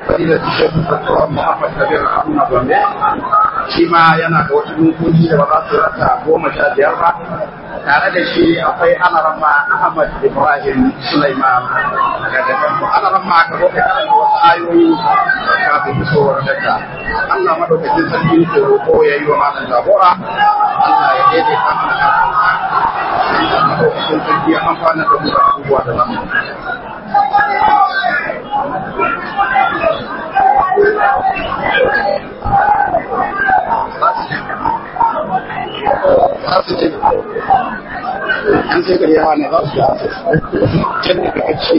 fadilar Sheikh Dr. Muhammad Kabir Haruna Gombe shi ma yana da wasu dokoki da ba za su rasa goma sha biyar ba tare da shi akwai alarama Ahmad Ibrahim Sulaiman daga kan alarama ka zo ka karanta wasu ayoyi kafin isowar daga Allah madaukakin sarki ke roƙo ya yi wa malam jagora Allah ya daidaita mana Allah madaukakin sarki ya amfana da mu da abubuwa da zamu an sai gari yawa ne za su yi can da kakaci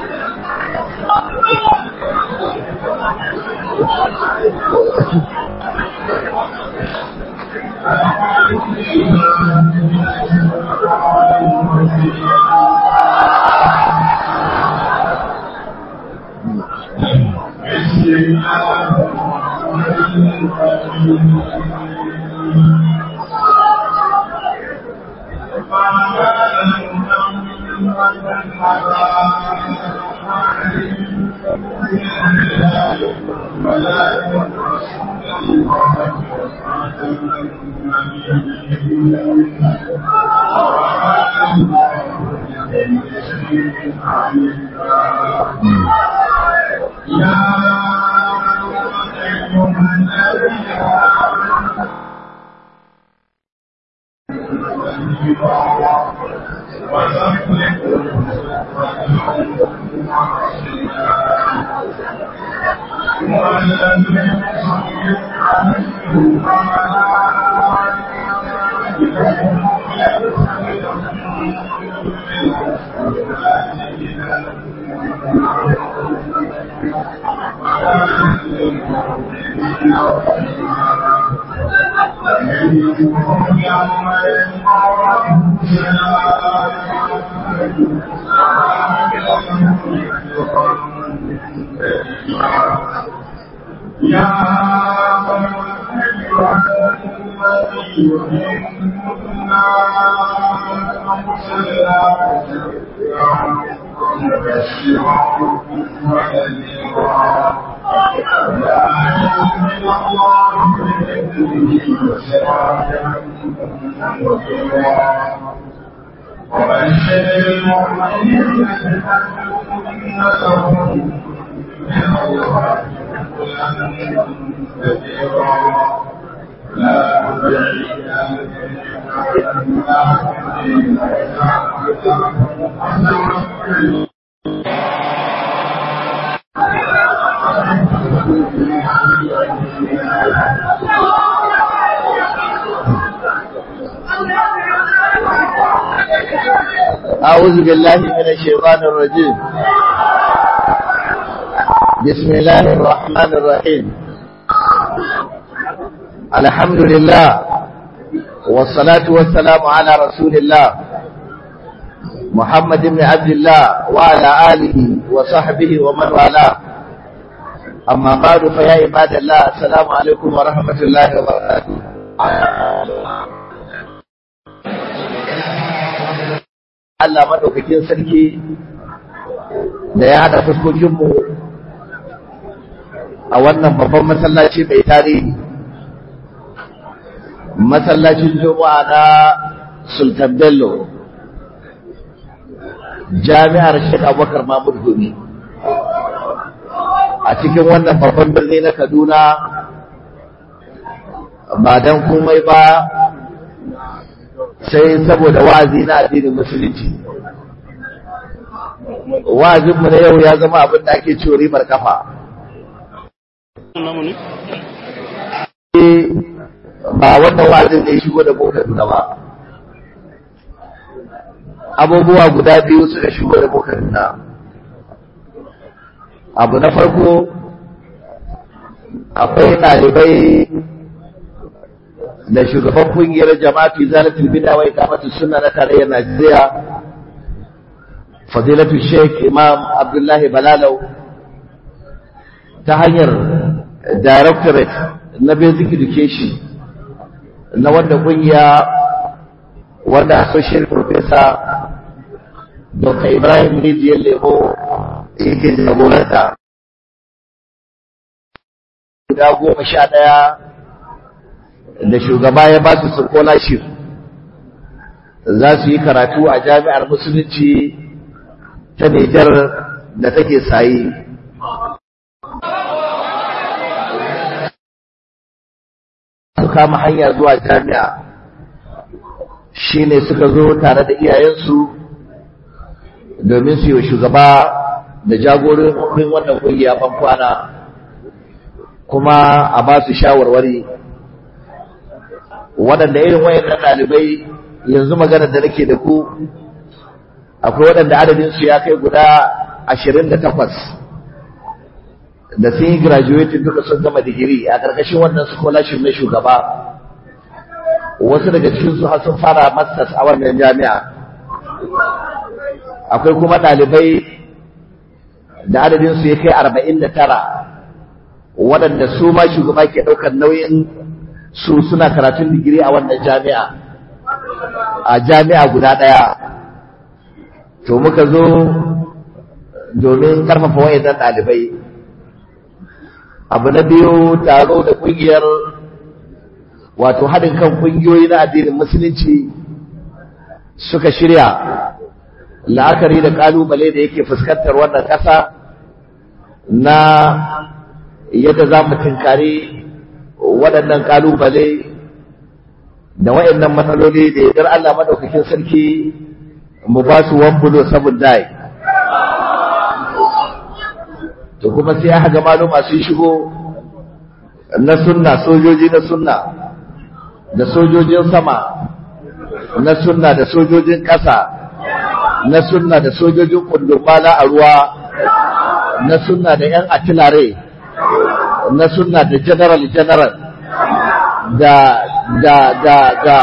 أعوذ بالله من الشيطان الرجيم بسم الله الرحمن الرحيم الحمد لله والصلاة والسلام على رسول الله محمد بن عبد الله وعلى آله وصحبه ومن والاه أما بعد فيا عباد الله السلام عليكم ورحمة الله وبركاته Allah maɗaukakin sarki da ya haɗa fuskokinmu a wannan babban masallaci mai tarihi masallacin juma'a na sultan bello jami'ar shek abubakar mahmud gumi a cikin wannan babban birni na kaduna ba don komai ba sai saboda wa'azi na addinin musulunci wa'azinmu na yau ya zama abin da ake ciwo ribar kafa ba wannan wa'azin da ya shigo da boka duna ba abubuwa guda biyu suka shigo da boka duna abu na farko akwai ɗalibai da shugaban kungiyar jama'atu zalatul bid'a wa iqamatus sunna na tarayyar Najeriya fadilatu Sheikh Imam Abdullahi Balalau ta hanyar directorate na basic education na wanda kungiya wanda associate professor Dr. Ibrahim Rijiyar Lemo yake jagoranta guda goma sha ɗaya da shugaba ya ba su scholarship za su yi karatu a jami'ar musulunci ta Nijar da take sayi. Su kama hanya zuwa jami'a shi ne suka zo tare da iyayensu domin su yi shugaba da jagorin wannan kungiya kwana kuma a ba su shawarwari waɗanda irin wayannan ɗalibai yanzu maganar da nake da ku akwai waɗanda adadinsu ya kai guda ashirin da takwas da sun yi graduating duka sun gama digiri a ƙarƙashin wannan scholarship na shugaba wasu daga cikinsu har sun fara masters a wannan jami'a akwai kuma ɗalibai da adadinsu ya kai arba'in da tara waɗanda su ma shugaba ke ɗaukar nauyin su suna karatun digiri a wannan jami'a a jami'a guda ɗaya to muka zo domin ƙarfafa wayannan ɗalibai abu na biyu taro da ƙungiyar wato haɗin kan ƙungiyoyi na addinin musulunci suka shirya la'akari da ƙalubale da yake fuskantar wannan ƙasa na yadda za mu tunkari waɗannan ƙalubale da waɗannan matsaloli da yadda Allah maɗaukakin sarki mu ba su wambulo sabon dai to kuma sai aka ga maluma sun shigo na sunna sojoji na sunna da sojojin sama na sunna da sojojin ƙasa na sunna da sojojin kundumala a ruwa na sunna da 'yan atilare na sunna da general general da da da da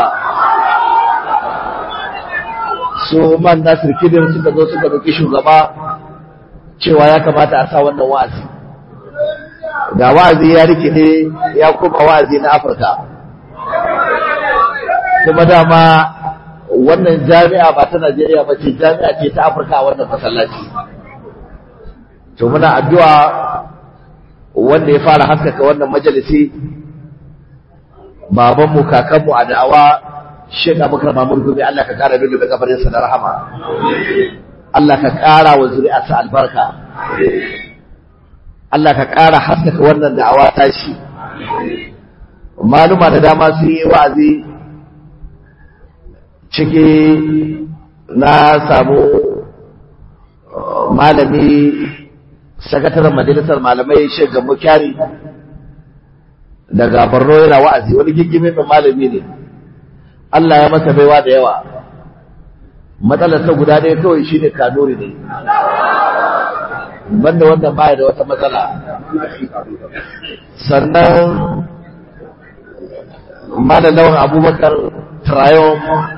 su man nasir kidir suka zo suka roki shugaba cewa ya kamata a sa wannan wa'azi ga wa'azi ya rikide ya kuma wa'azi na afirka kuma dama wannan jami'a ba ta najeriya ba ce jami'a ce ta afirka a wannan masallaci to muna addu'a wanda ya fara haskaka wannan majalisi babanmu kakanmu a da'awa Sheikh Abubakar Mamur Gumi Allah ka kara dole da kabarin sa da rahama Allah ka kara wa zuri'arsa albarka Allah ka kara haskaka wannan da'awa ta shi maluma da dama sun yi wa'azi ciki na samu malami sakataren majalisar malamai Sheikh Gambo Kyari daga Borno yana wa'azi wani giggimin malami ne Allah ya masa baiwa da yawa matsalarsa guda ɗaya kawai shi ne kanuri ne banda wannan baya da wata matsala sannan malalawan abubakar trayon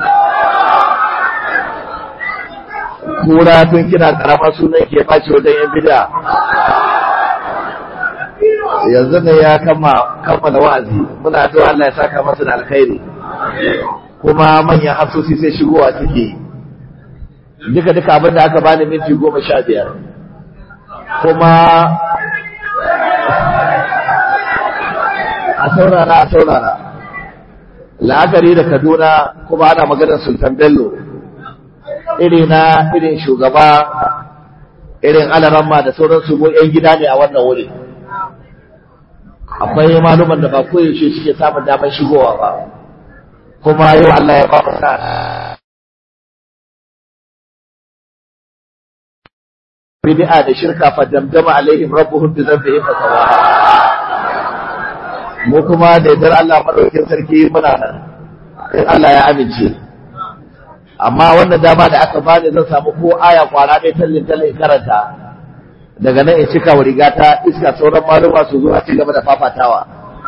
kura tun kina karama sunan ke ɓaci wajen yan bida yanzu ne ya kammala wa'azi muna addu'a Allah ya saka masa da alkhairi kuma manyan hafsosi sai shigowa suke duka duka abin da aka bani minti goma sha biyar kuma a saurara a saurara la'akari da kaduna kuma ana maganar sultan bello iri na irin shugaba irin alaramma da sauran su mu 'yan gida ne a wannan wuri akwai maluman da ba koyaushe suke samun damar shigowa ba kuma yau Allah ya ba mu sa bid'a da shirka fa damdama alaihim rabbuhum bi dhanbihim fa sawaha mu kuma da yardar Allah madaukakin sarki muna nan in Allah ya amince amma wannan dama da aka bani zan samu ko aya kwana ɗaya tallin tallin karanta daga nan in cika wa rigata iska sauran maluma su zo a ci gaba da fafatawa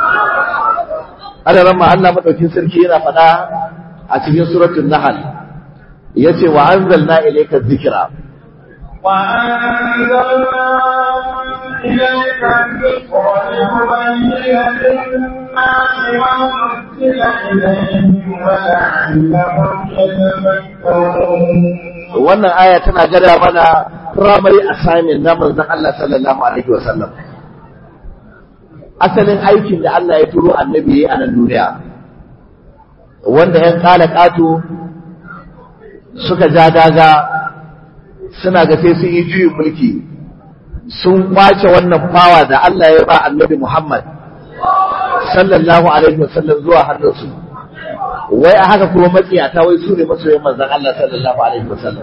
ana ma Allah madaukin sarki yana faɗa a cikin suratul nahl yace wa anzalna ilayka dhikra wa anzalna ilayka dhikra litubayyana lin-nasi ma nuzila ilayhim wa la'allahum yatafakkarun wannan aya tana gada mana primary assignment na manzon Allah sallallahu alaihi wasallam asalin aikin da Allah ya turo annabi a nan duniya wanda ‘yan ƙala ƙato suka ja daga suna ga sai sun yi juyin mulki sun kwace wannan fawa da Allah ya ba annabi Muhammad sallallahu alaihi wasallam zuwa hannunsu wai a haka kuma matsiyata wai su ne masoyin manzon Allah sallallahu alaihi wasallam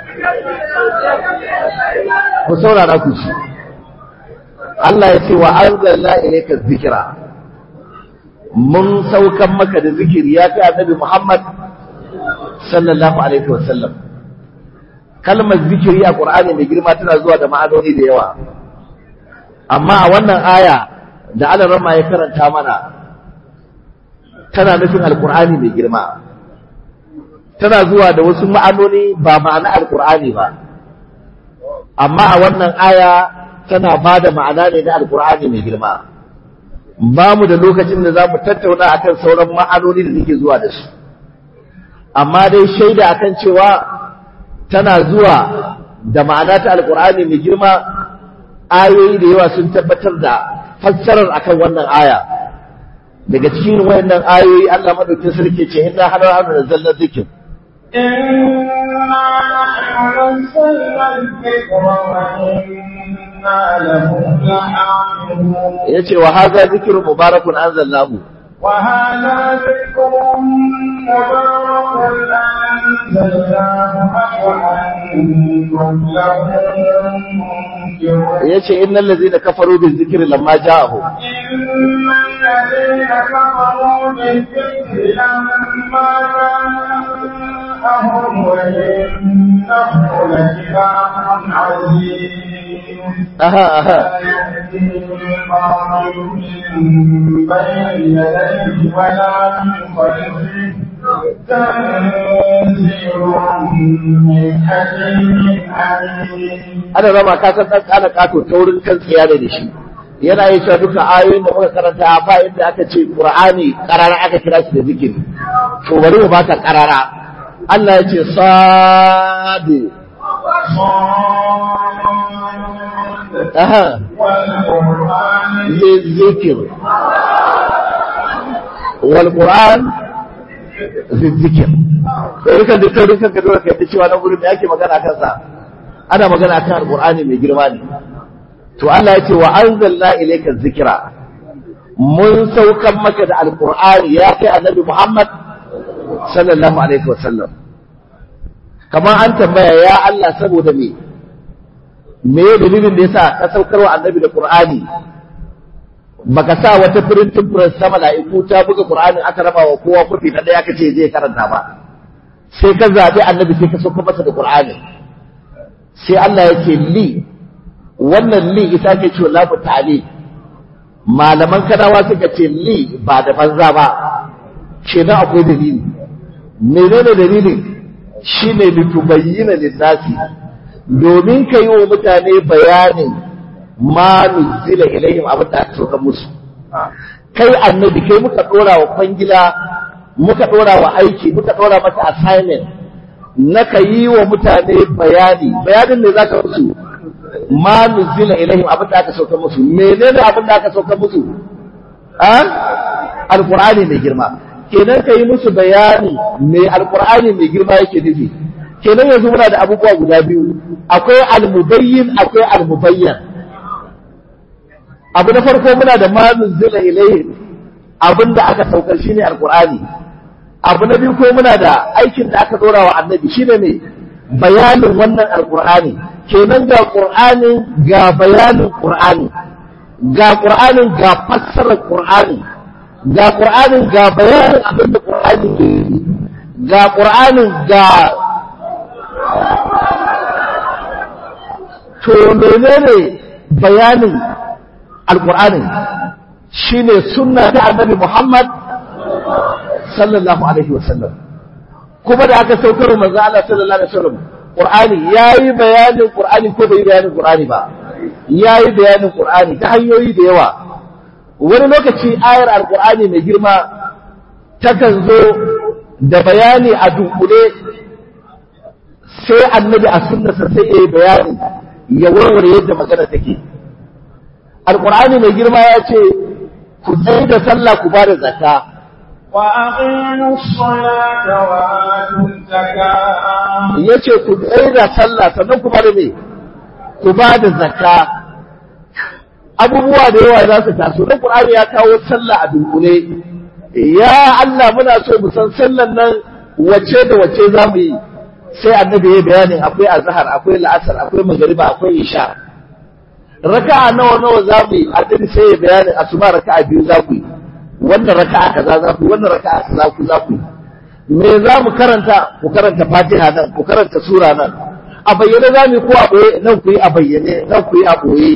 ku saurara ku ci Allah ya ce wa anzalna ilayka dhikra mun saukan maka da zikiri ya kai annabi Muhammad sallallahu alaihi wasallam kalmar zikiri a Qur'ani mai girma tana zuwa da ma'anoni da yawa amma a wannan aya da Allah rama ya karanta mana tana nufin alqur'ani mai girma tana zuwa da wasu ma'anoni ba ma'ana alqur'ani ba amma a wannan aya tana ba da ma'ana ne na alqur'ani mai girma ba mu da lokacin da za mu tattauna akan sauran ma'anoni da suke zuwa da su amma dai shaida akan cewa tana zuwa da ma'ana ta alkur'ani mai girma ayoyi da yawa sun tabbatar da fassarar akan wannan aya daga cikin wayannan ayoyi Allah madaukin sarki ce inna hana hana da zallar zikir إنا نحن نزلنا الذكر وإنا له لحافظون yace wa hadha zikrun mubarakun anzalnahu وهذا ذكر مبارك أنزلناه أفأنتم له منكرون yace innal ladzina kafaru bil zikri lamma ja'ahum إن الذين كفروا بالذكر لما جاءهم وإنه لكتاب عزيز aha aha لا يأتيه الباطل من بين يديه ولا من خلفه تنزيل من حكيم عليم ana rama ka san dan kana kato taurin kan tsiya ne da shi yana yi cewa duka ayoyin da muka karanta ba inda aka ce qur'ani karara aka kira shi da zikiri to bari mu baka karara Allah ya ce sadi صاد aha والقرآن للذكر والقرآن للذكر sai kan da taurin kan ka dole ka yi cewa na gurin da ake magana kan sa ana magana kan alqur'ani mai girma ne to Allah ya ce wa anzalna ilayka dhikra mun saukan maka da alqur'ani ya kai annabi Muhammad sallallahu alaihi wasallam kamar an tambaya ya Allah saboda me me ya dalilin da yasa ka saukar wa annabi da qur'ani baka sa wata printing press ta mala'iku ta buga qur'anin aka raba wa kowa kofi na daya kace zai karanta ba sai ka zabi annabi sai ka saukar masa da qur'ani sai Allah ya ce li wannan li ita ke ce lafu ta'ali malaman kanawa suka ce li ba da banza ba kenan akwai dalili menene dalilin shine litubayyana lin-nasi domin ka yi wa mutane bayanin ma nuzila ilayhim abin da aka sauka musu kai annabi kai muka dora wa kwangila muka dora wa aiki muka dora mata assignment na ka yi wa mutane bayani bayanin ne zaka musu ma nuzila ilayhim abin da aka sauka musu menene abin da aka sauka musu a alqur'ani mai girma kenan ka yi musu bayani me alqur'ani mai girma yake nufi kenan yanzu muna da abubuwa guda biyu akwai almubayyin akwai almubayyan abu na farko muna da ma nuzila ilayhi abin da aka saukar shine alqur'ani abu na biyu ko muna da aikin da aka dora wa annabi shine ne bayanin wannan alqur'ani kenan ga qur'anin ga bayanin qur'ani ga qur'anin ga fassarar qur'ani ga qur'anin ga bayanin abin da qur'ani ke yi ga qur'anin ga to menene bayanin alqur'ani shine sunna ta annabi Muhammad sallallahu alaihi wasallam kuma da aka saukar manzo Allah sallallahu alaihi wasallam qur'ani yayi bayanin qur'ani ko bai bayanin qur'ani ba yayi bayanin qur'ani ta hanyoyi da yawa wani lokaci ayar alqur'ani mai girma takan zo da bayani a dunkule sai annabi a sunnarsa sai ya yi bayani ya warware yadda magana take alkur'ani mai girma ya ce ku tsaye da sallah ku ba da zakka وأقيموا الصلاة وآتوا الزكاة yace ku tsaye da sallah sannan ku ba da me ku ba da zakka abubuwa da yawa za su taso dan Qur'ani ya kawo sallah a dunkule ya Allah muna so mu san sallan nan wace da wace za mu yi sai annabi ya bayanin akwai azhar akwai la'asar akwai magariba akwai isha raka'a nawa nawa za mu yi annabi sai ya bayanin asuba raka'a biyu za ku yi wannan raka'a kaza za ku yi wannan raka'a kaza ku za ku yi me za mu karanta ku karanta fatiha nan ku karanta sura nan a bayyane za mu yi ko a ɓoye nan ku yi a bayyane nan ku yi a ɓoye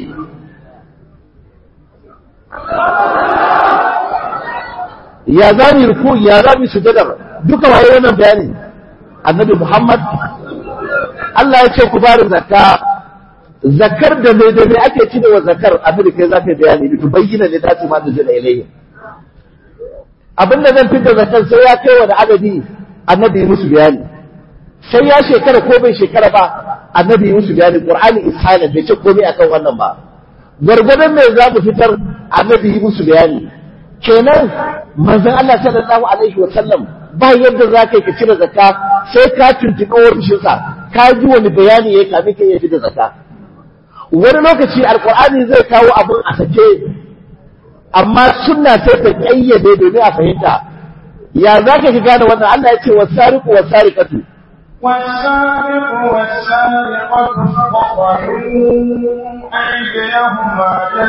ya za mu yi ruku ya za mu yi sujadar duka waye wannan bayani annabi muhammad Allah ya ce ku bada zakka zakar da mai da mai ake cirewa zakar annabi kai za ka yi bayani to bayyana ne ta ce ma da jira ilayhi abin da zan fitar zakar sai ya kai wani adadi annabi yi musu bayani sai ya shekara ko bai shekara ba annabi yi musu bayani qur'ani is silent bai ce komai akan wannan ba gwargwadon me za mu fitar annabi yi musu bayani kenan manzon Allah sallallahu alaihi wa sallam ba yadda za ka yi ka cire zakka sai ka tuntuɓi ofishinsa ka ji wani bayani ya kame ka iya da zakka wani lokaci alkur'ani zai kawo abin a sake amma sunna sai ta ƙayyade domin a fahimta ya za ka gane wannan Allah ya ce wasariqu wasariqatu والسارق والسارقة فاقطعوا أيديهما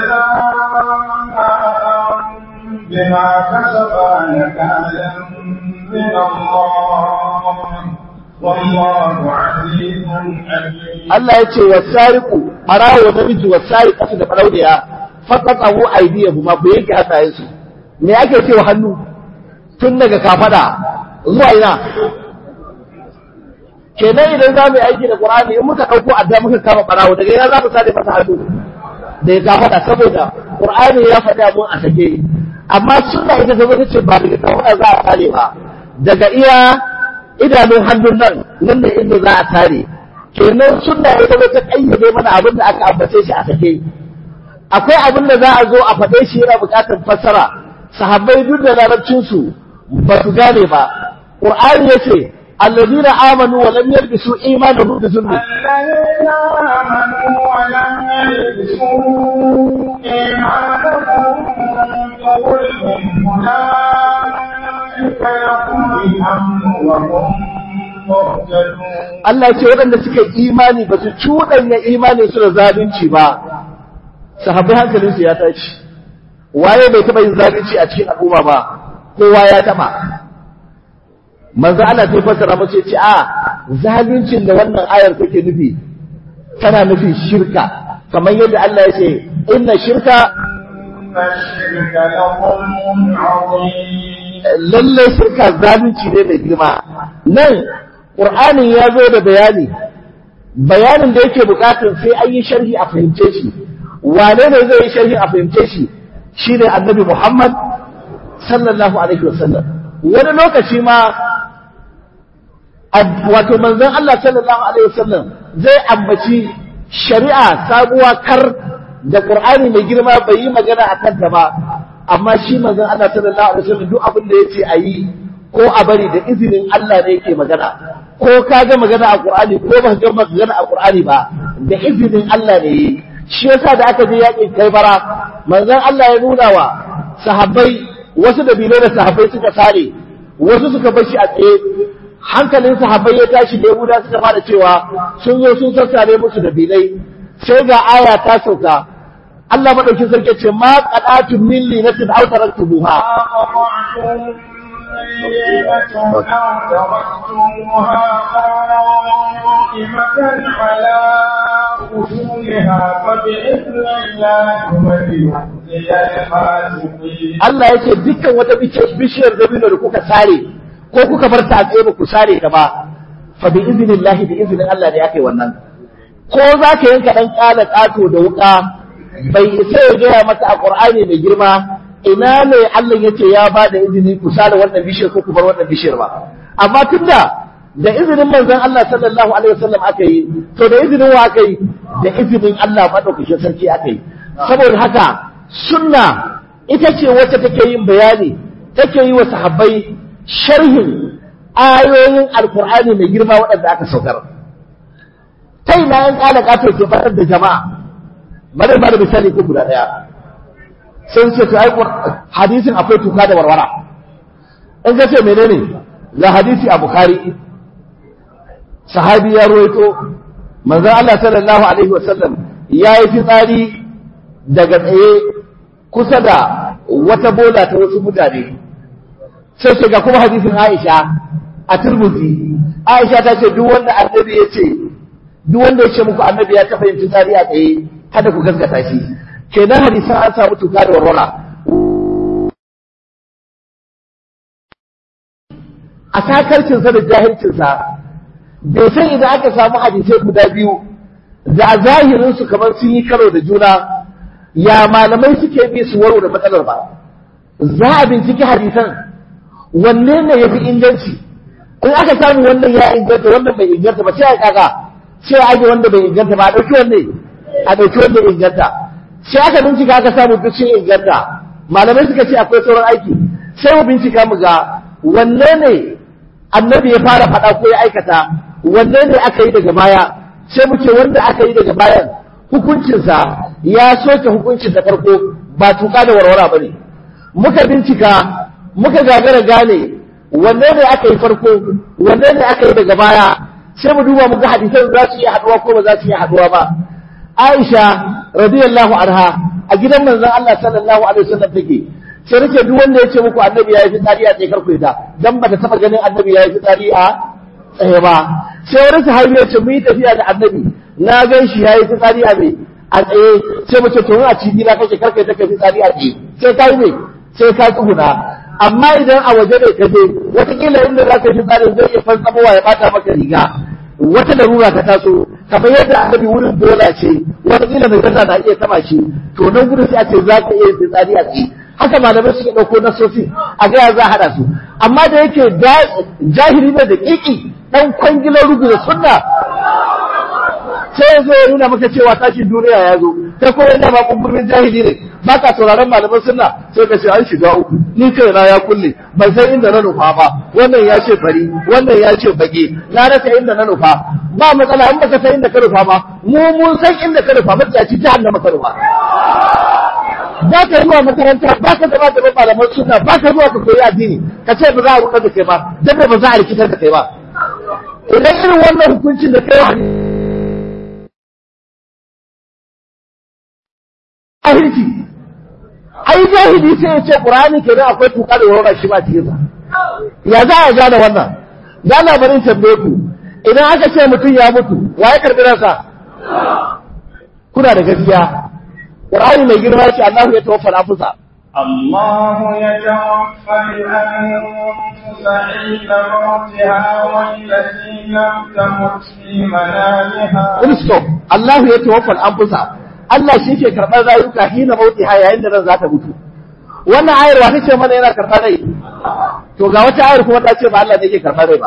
جزاء بما كسبا نكالا من الله والله عزيز حكيم Allah ya ce wasariqu barawo namiji wasariqatu da barauniya faqatahu aydiyahuma ku yanke hannayensu me ake cewa hannu tun daga kafada zuwa ina kenan idan za mu yi aiki da Qur'ani in muka ɗauko adda muka kama barawo daga ina za mu sade masa hannu da ya kafada saboda Qur'ani ya faɗi abun a sake amma sunna ita ta ta ce ba daga kafada za a tare ba daga iya idanun hannun nan nan ne inda za a tare kenan sunna ita ta kayyade mana abin da aka ambace shi a sake akwai abin da za a zo a faɗe shi yana buƙatar fassara sahabbai duk da larabcinsu ba su gane ba Qur'ani yace الذين آمنوا ولم يلبسوا إيمانهم بظلم الذين آمنوا ولم يلبسوا إيمانهم بظلم أولئك لهم الأمن وهم مهتدون Allah ce waɗanda suka yi imani ba su cuɗanya imanin su da zalunci ba sahabbai hankalinsu ya tashi waye bai taɓa yin zalunci a cikin al'umma ba kowa ya taɓa manzo Allah sai fassara mace ce a zaluncin da wannan ayar take nufi tana nufin shirka kamar yadda Allah ya ce inna shirka إن الشرك لظلم عظيم lallai shirka zalunci ne mai girma nan Qur'anin ya zo da bayani bayanin da yake bukatar sai an yi sharhi a fahimce shi wane ne zai yi sharhi a fahimce shi shine annabi Muhammad sallallahu alaihi wasallam wani lokaci ma ad- wato manzon Allah sallallahu alaihi wasallam zai ambaci shari'a sabuwa kar da Qur'ani mai girma bai yi magana a kanta ba amma shi manzon Allah sallallahu alaihi wasallam duk abin da yace a yi ko a bari da izinin Allah ne yake magana ko ka ga magana a Qur'ani ko ba ka ga magana a Qur'ani ba da izinin Allah ne yi shi yasa da aka je yakin Kaibara manzon Allah ya nuna wa sahabbai wasu da bilai da sahabbai suka sare wasu suka bar shi a tsaye hankalin sahabbai ya tashi da Yahuda suka fara cewa sun zo sun sassare musu da bilai sai ga aya ta sauka Allah madaukin sarki ce ma qadatu min linatin aw taraktumuha أقطعتم ليلة أو تركتموها قائمة على أصولها فبإذن الله وليخزي الفاسقين Allah yake dukkan wata bishiyar bishiyar dabino da kuka sare ko kuka bar ta a tsaye ba ku sare ta ba fa bi iznillahi bi iznin Allah ne ake wannan ko za ka yanka dan kala kato da wuka bai isa ya gaya maka a Qur'ani mai girma ina ne Allah yace ya ba da izini ku sare wannan bishiyar ko ku bar wannan bishiyar ba amma tunda da izinin manzon Allah sallallahu alaihi wasallam aka yi to da izinin wa aka yi da izinin Allah madaukakin sarki aka yi saboda haka sunna ita ce wacce take yin bayani take yi wa sahabbai sharhin ayoyin alkur'ani mai girma waɗanda aka saukar ta ina yan ƙala ƙato ke fatar da jama'a bari ba da misali ko guda ɗaya sun ce to ai hadisin akwai tuka da warwara in ka ce menene ga hadisi a bukhari sahabi ya ruwaito manzon Allah sallallahu alaihi wasallam ya yi fitsari daga tsaye kusa da wata bola ta wasu mutane sai ce ga kuma hadisin Aisha a Tirmidhi Aisha ta ce duk wanda annabi ya ce duk wanda ya ce muku annabi ya taɓa yin fitsari a tsaye kada ku gaskata shi kenan hadisan an samu tuka da warwara a sakarcinsa da jahilcinsa bai san idan aka samu hadisai guda biyu da a zahirinsu kamar sun yi karo da juna ya malamai suke bi su waro da matsalar ba za a binciki hadisan wanne ne ya fi inganci in aka samu wannan ya inganta wannan bai inganta ba sai a kaga sai a aje wanda bai inganta ba a ɗauki wanne a ɗauki wanda ya inganta sai aka bincika aka samu duk sun inganta malamai suka ce akwai sauran aiki sai mu bincika mu ga wanne ne annabi ya fara faɗa ko ya aikata wanne ne aka yi daga baya sai mu ce wanda aka yi daga bayan hukuncinsa ya soke hukuncin da farko ba tuka da warwara ba ne muka bincika muka gagara gane wanne ne aka yi farko wanne ne aka yi daga baya sai mu duba mu ga hadisan za su iya haɗuwa ko ba za su iya haɗuwa ba Aisha radiyallahu anha a gidan manzon Allah sallallahu alaihi wasallam take sai nake duk wanda ya ce muku annabi ya yi fitsari a tsaye karku ita dan ba ta taba ganin annabi ya yi fitsari a tsaye ba sai wani sahabi ya ce mu yi tafiya da annabi na gan shi ya yi fitsari a me a tsaye sai mu ce to a cibi na kake karka ta kai fitsari a tsaye sai ka yi me sai ka tsuguna amma idan a waje ne ka je watakila inda za ka yi fitsari zai iya fantsamowa ya bata maka riga wata larura ta taso kamar yadda annabi wurin bola ce watakila mai gaza na iya taba shi to nan gudun sai a ce za ka iya fitsari a tsaye haka malamai suke ɗauko nasosi a gaya za a haɗa su amma da yake jahili ne da ƙiƙi ɗan kwangilar rugu da sunna sai ya zo ya nuna maka cewa tashin duniya ya zo kai kuma yana ba kumburin jahili ne ba ka sauraron malaman sunna sai ka ce an shiga uku ni kai na ya kulle ban san inda na nufa ba wannan ya ce fari wannan ya ce bage na rasa inda na nufa ba matsala in baka san inda ka nufa ba mu mun san inda ka nufa ba ta ci jahannama ka nufa ba ka zuwa makaranta ba ka zama da malaman suna ba ka zuwa ka koyi addini ka ce ba za a ruɗa da kai ba dan ba za a rikitar da kai ba idan irin wannan hukuncin da kai jahilci ai jahili sai ya ce qur'ani kenan akwai tuka da wura shi ba cikin sa ya za a gane wannan da labarin tambaye ku idan aka ce mutum ya mutu wa ya karbi ransa kuna da gaskiya Qur'ani mai girma ce Allah ya tawaffa al-anfusa الله يتوفى الأنفس عند موتها والتي لم تمت في منامها Kun stop Allah ya tawaffa al-anfusa Allah shi ke karɓar rayuka hina mautiha yayin da ran za ta mutu wannan ayar wa ce mana yana karɓar rai to ga wata ayar kuma ta ce ba Allah ne ke karɓar rai ba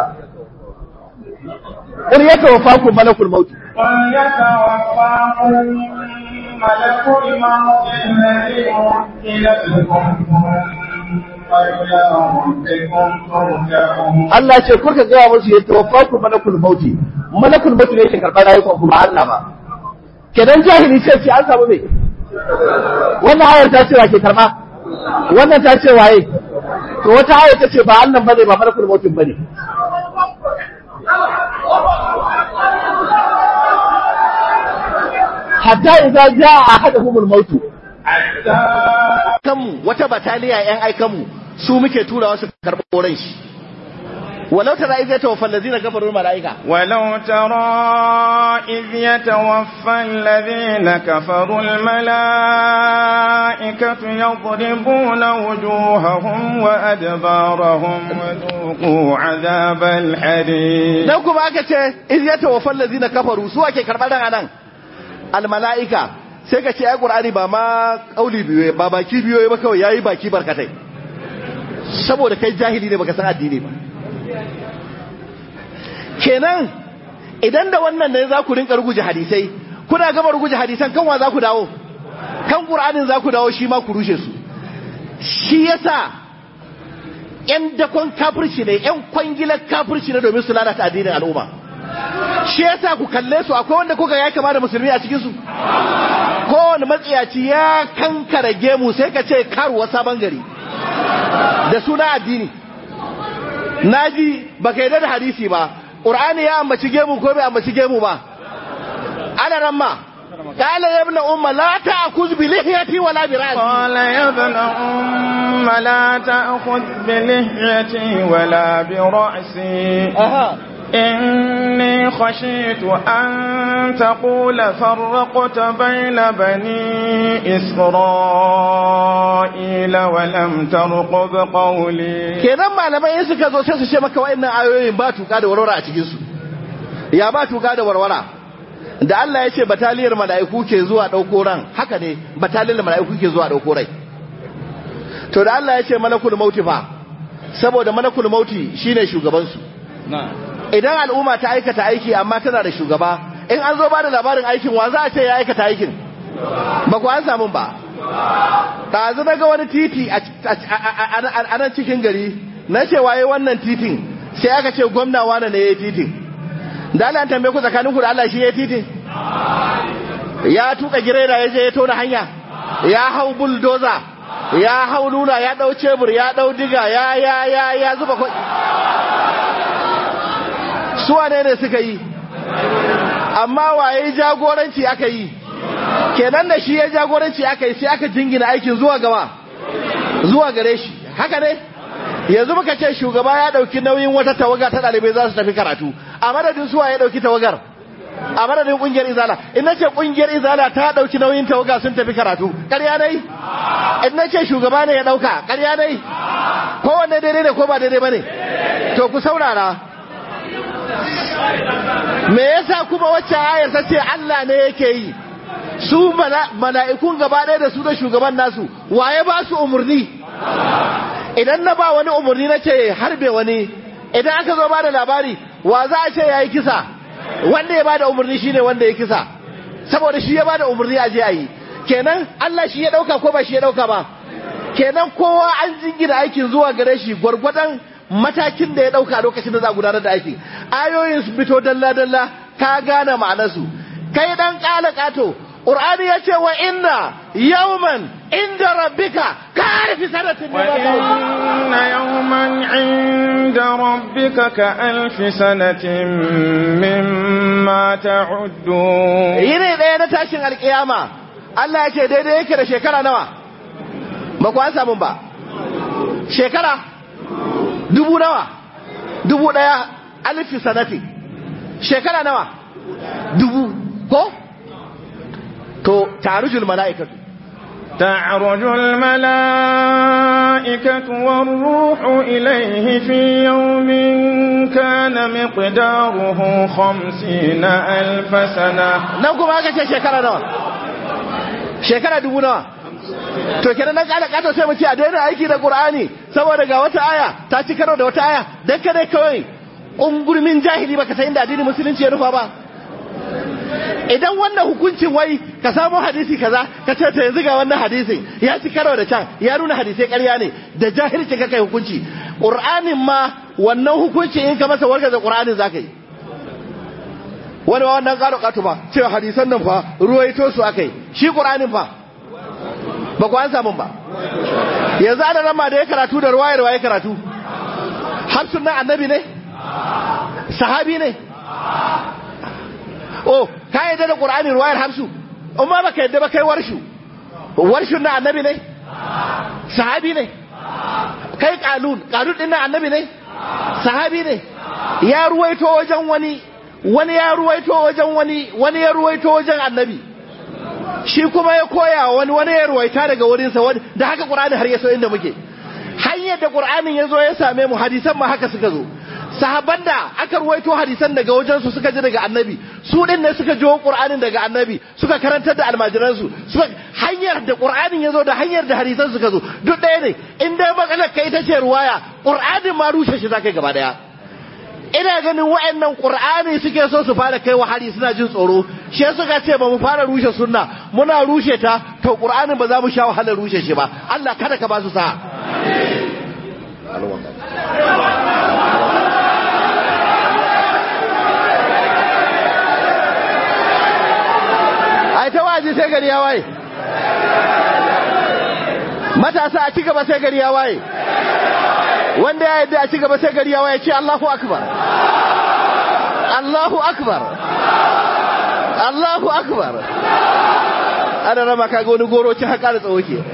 Qul yatawaffakum malakul maut قل يتوفاكم ملك الموت الذي وكل بكم ثم إلى ربكم ترجعون Allah ce kurka gaya musu ya tawaffaku malakul mauti malakul mauti ne yake karɓar rayukan kuma Allah ba kenan jahili ce ce an samu me wannan ayar ta ce wa ke karɓa wannan ta ce waye to wata ayar ta ce ba Allah bane ba malakul mautin bane hatta idza jaa ahaduhumul mautu حتى kanmu wata bataliya yan aikanmu su muke turawa su karɓo ran shi walau tara idza tawaffa allazina kafaru malaika ولو ترى إذ يتوفى الذين كفروا الملائكة يضربون وجوههم وأدبارهم وذوقوا عذاب الحريق dan kuma aka ce iz ya tawaffa allazina kafaru su ake karɓar ran anan al malaika sai ka ce ai qur'ani ba ma kauli biyo ba baki biyo ba kawai yayi baki barkatai saboda kai jahili ne baka san addini ba kenan idan da wannan ne za ku rinka ruguje hadisai kuna gama ruguje hadisan kan wa za ku dawo kan qur'anin za ku dawo shi ma ku rushe su shi yasa yan dakon kafirci ne yan kwangilar kafirci ne domin su lalata addinin al'umma shi yasa ku kalle su akwai wanda kuka ya kama da musulmi a cikin su kowane matsiyaci ya kankara gemu sai ka ce karuwa sabon gari da suna addini naji baka yarda da hadisi ba qur'ani ya ambaci gemu ko bai ambaci gemu ba ana ramma قال يا ابن أم لا تأخذ بلحيتي ولا برأسي قال يا ابن أم لا تأخذ بلحيتي ولا برأسي أها إني خشيت أن تقول فرقت بين بني إسرائيل ولم ترقب قولي kenan malamai in suka zo sai su ce maka wa'annan ayoyin ba tuka da warwara a cikin su ya ba tuka da warwara da Allah ya ce bataliyar mala'iku ke zuwa dauko ran haka ne bataliyar mala'iku ke zuwa dauko rai to da Allah ya ce malakul mauti fa saboda malakul mauti shine shugaban su idan al'umma ta aikata aiki amma tana da shugaba in an zo ba da labarin aikin wa za a ce ya aikata aikin ba ku an samu ba ɗazu na ga wani titi a nan cikin gari na ce waye wannan titin sai aka ce gwamna wane ne ya yi titin da Allah tambaye ku tsakanin ku da Allah shi ya yi titin ya tuka gireda ya je ya tona hanya ya hau buldoza ya hau nuna ya dau cebur ya dau diga ya ya ya ya zuba kwai su wane ne suka yi amma waye jagoranci aka yi kenan da shi ya jagoranci aka yi sai aka jingina aikin zuwa gaba zuwa gare shi haka ne yanzu muka ce shugaba ya dauki nauyin wata tawaga ta dalibai za su tafi karatu a madadin suwa ya dauki tawagar a madadin kungiyar izala in na ce kungiyar izala ta dauki nauyin tawaga sun tafi karatu ƙarya dai in na ce shugaba ne ya dauka ƙarya dai kowanne daidai ne ko ba daidai ba ne to ku saurara me yasa kuma wacce ayar ta ce Allah ne yake yi su mala'ikun gaba ɗaya da su da shugaban nasu waye ba su umarni idan na ba wani umarni na ce harbe wani idan aka zo ba da labari wa za a ce ya yi kisa wanda ya ba da umarni shine wanda ya kisa saboda shi ya ba da umarni a je a yi kenan Allah shi ya ɗauka ko ba shi ya ɗauka ba kenan kowa an jingina aikin zuwa gare shi gwargwadon matakin da ya ɗauka lokacin da za a gudanar da aikin ayoyin su fito dalla-dalla ka gane ma'anarsu kai dan ƙala ƙato ƙur'ani ya ce wa inna yawman inda rabbika ka harfi sanatin wa inna yawman inda rabbika ka alfi sanatin mimma ta'uddu yini ɗaya na tashin alƙiyama Allah ya ce daidai yake da shekara nawa ba ku an samu ba shekara dubu nawa dubu ɗaya alfi sanatin shekara nawa dubu ko to tarujul mala'ikatu تعرج الملائكة والروح إليه في يوم كان مقداره خمسين ألف سنة نوكم هكا شكرا نوا شكرا دبو نوا to kenan nan kana kato sai mu ce a daina aiki da Qur'ani saboda ga wata aya ta ci karo da wata aya dan kada kawai ungurmin jahili baka san inda addinin musulunci ya rufa ba idan wannan hukuncin wai ka samu hadisi kaza ka ce ta yanzu ga wannan hadisin ya ci karo da can ya nuna hadisai ƙarya ne da jahilci ka kai hukunci qur'anin ma wannan hukunci in ka masa warga da qur'anin zaka yi wani ma wannan ƙaro ƙato ba cewa hadisan nan fa ruwaito su akai shi qur'anin fa ba ku an samun ba yanzu ana rama da ya karatu da ruwayar waye karatu har sunan annabi ne sahabi ne oh ka yadda da qur'ani ruwayar hamsu amma baka yadda ba kai warshu warshun na annabi ne sahabi ne kai qalun qalun din na annabi ne sahabi ne ya ruwaito wajen wani wani ya ruwaito wajen wani wani ya ruwaito wajen annabi shi kuma ya koya wani wani ya ruwaita daga wurinsa wani da haka qur'ani har ya so inda muke hanyar da qur'anin ya zo ya same mu hadisan ma haka suka zo sahabban da aka ruwaito hadisan daga wajensu suka ji daga annabi su din ne suka jiwo qur'anin daga annabi suka karantar da almajiransu suka hanyar da qur'anin ya zo da hanyar da hadisan suka zo duk ɗaya ne in dai matsalar kai ita ce ruwaya qur'anin ma rushe shi zakai gaba daya ina ganin wa'annan qur'ani suke so su fara kai hari suna jin tsoro shi suka ce ba mu fara rushe sunna muna rushe ta to qur'anin ba za mu sha wahalar rushe shi ba Allah kada ka ba su sa ai ta waje sai gari ya waye matasa a ci gaba sai gari ya waye wanda ya yadda a ci gaba sai gari ya waye ce Allahu akbar Allahu akbar Allahu akbar ana rama kaga wani goro ci haka da tsawo ke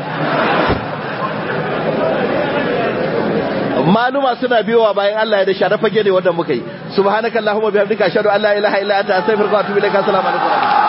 maluma suna biyowa bayan Allah ya da shara fage ne wanda muka yi subhanakallahumma bihamdika ashhadu an la ilaha illa anta astaghfiruka wa atubu ilaik assalamu alaikum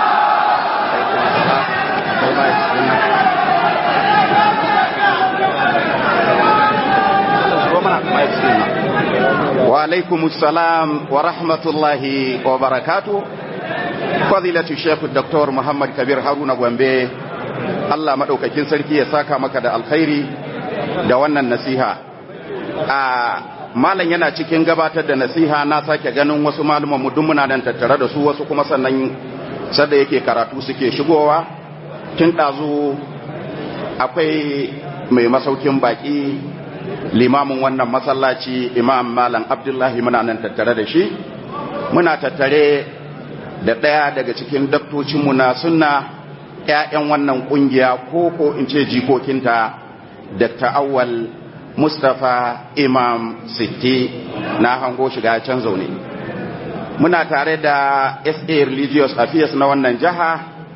وعليكم السلام ورحمة الله وبركاته فضيلة الشيخ الدكتور محمد كبير هارون غوامبي Allah maɗaukakin sarki ya saka maka da alkhairi da wannan nasiha. A malam yana cikin gabatar da nasiha na sake ganin wasu maluman mu duk muna nan tattare da su wasu kuma sannan sadda yake karatu suke shigowa tun ɗazu akwai mai masaukin baƙi limamin wannan masallaci imam malam abdullahi muna nan tattare da shi muna tattare da ɗaya daga cikin daktocinmu na sunna 'ya'yan wannan ƙungiya ko ko in ce jikokinta dr awwal mustapha imam sitti na hango shiga can zaune muna tare da sa religious affairs na wannan jiha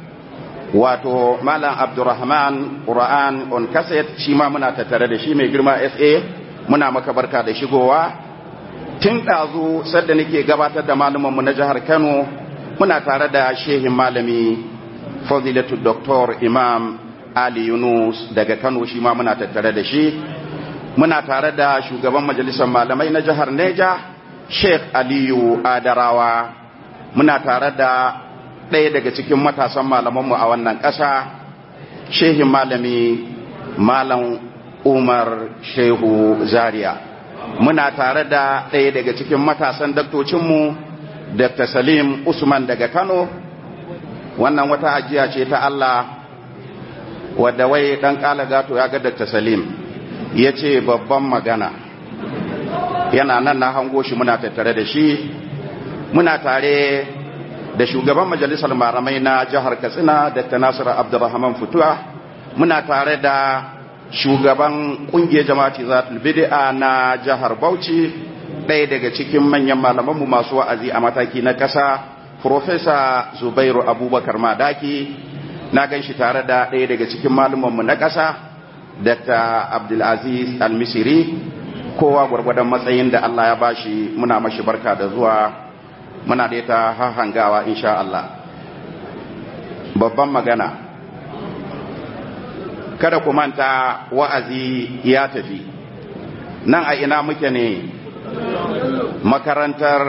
wato malam abdurrahman qur'an on cassette shi ma muna tattare da shi mai girma sa muna maka barka da shigowa tun ɗazu sadda nake gabatar da malumanmu na jihar kano muna tare da shehin malami fadilatu doktor imam ali yunus daga kano shi ma muna tattare da shi muna tare da shugaban majalisar malamai na jihar neja sheikh aliyu adarawa muna tare da ɗaya daga cikin matasan malamanmu a wannan ƙasa shehin malami malam umar shehu zaria muna tare da ɗaya daga cikin matasan daktocinmu dr salim usman daga kano wannan wata ajiya ce ta allah wadda wai ɗan ƙala gato ya ga dr salim ya ce babban magana yana nan na hango shi muna tattare da shi muna tare da shugaban majalisar maramai na jihar katsina dr nasiru abdurrahman futuwa muna tare da shugaban kungiyar jama'ati zatul bid'a na jihar bauchi ɗaya daga cikin manyan malamanmu masu wa'azi a mataki na ƙasa profesa zubairu abubakar madaki na gan shi tare da ɗaya daga cikin malumanmu na ƙasa dr abdulaziz almisiri kowa gwargwadon matsayin da allah ya bashi muna mashi barka da zuwa muna da ta hangawa insha Allah babban magana kada ku manta wa'azi ya tafi nan a ina muke ne makarantar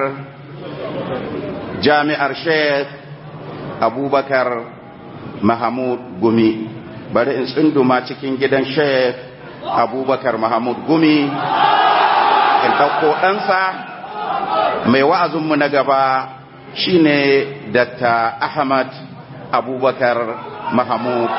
jami'ar sheikh abubakar mahamud gumi bari in tsunduma cikin gidan sheikh abubakar mahamud gumi in ɗauko ɗansa mai wa'azinmu na gaba shine Dr. Ahmad Abubakar Mahamud